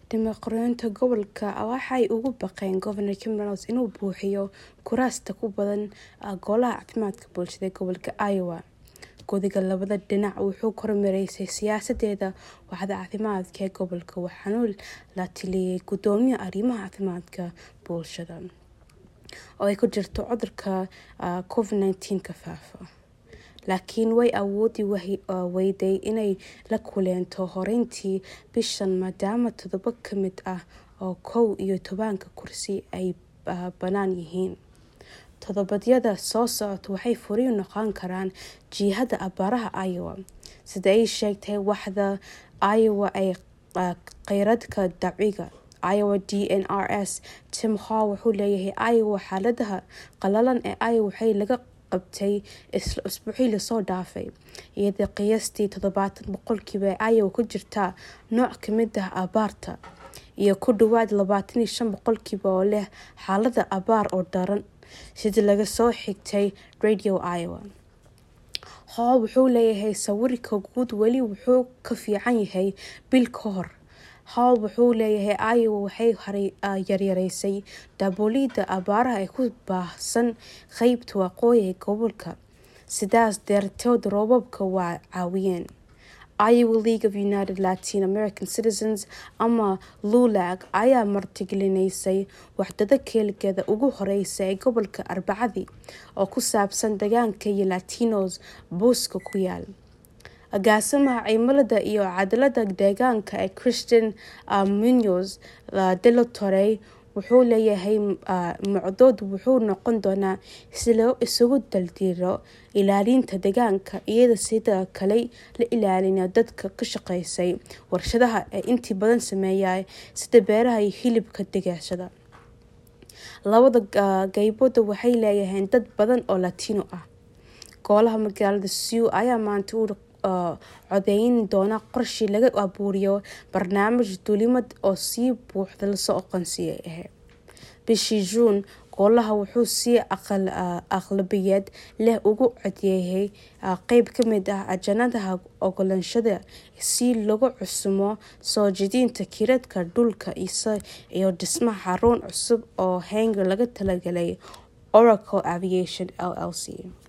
dimuqraadiyiinta gobolka waxay ugu baqeen governor Kim Reynolds inuu buuxiyo kuraasta ku badan golaha caafimaadka bulshada ee gobolka Iowa. Guddiga labada dhinac wuxuu kormeeraysay siyaasadeeda waaxda caafimaadka ee gobolka waxaana la taliyay gudoomiyaha arrimaha caafimaadka bulshada oo ay ku jirto cudurka covid-19 ka faafa laakiin way awoodi weyday inay la kulanto horeyntii bishan maadaama toddoba ka mid ah oo kow iyo tobanka kursi ay bannaan yihiin toddobaadyada soo socota waxay furi noqon karaan jihada abaaraha Iowa sida ay sheegtay waaxda Iowa ee kheyraadka dabiiciga Iowa DNRS Tim Hall wuxuu leeyahay Iowa xaaladaha qalalan ee Iowa waxay laga qabtay isbuucii lasoo dhaafay iyadoo qiyaastii toddobaatan boqolkiiba ee Iowa ku jirta nooc ka mid ah abaarta iyo ku dhawaad labaatan iyo shan boqolkiiba oo leh xaalada abaar oo daran sida laga soo xigtay Radio Iowa Hall wuxuu leeyahay sawirka guud weli wuxuu ka fiican yahay bil ka hor Hall wuxuu leeyahay Iowa waxay yareysay daboolida abaaraha ee ku baahsan qeybta waqooyi ee gobolka sidaas darteed roobabka waa caawiyeen Iowa League of United Latin American Citizens ama LULAC ayaa martigelineysay waxdada keelgeeda ugu horeysa ee gobolka Arbacadii oo ku saabsan deegaanka iyo Latinos booska ku yaal agaasimaha cimilada iyo cadaalada deegaanka ee Christian Munoz de la Torre wuxuu leeyahay macdood wuxuu noqon doonaa si loo isugu daldiro ilaalinta deegaanka iyada sidoo kale la ilaalinayo dadka ka shaqeysay warshadaha ee intii badan sameeya sida beeraha iyo hilibka degashada labada qaybooda waxay leeyihiin dad badan oo latino ah golaha magaalada Sioux ayaa maanta u codeyn doona qorshe laga abuuriyo barnaamij duulimad oo si buuxda lasoo aqoonsiiyay ahayd bishii juun golaha wuxuu si aqlabiyad leh ugu codeeyay qeyb ka mid ah ajanadaha ogolaanshaha si lagu cusumo soo jeedinta kiradka dhulka iyo dhismaha xarun cusub oo hangar laga talagalay Oracle Aviation LLC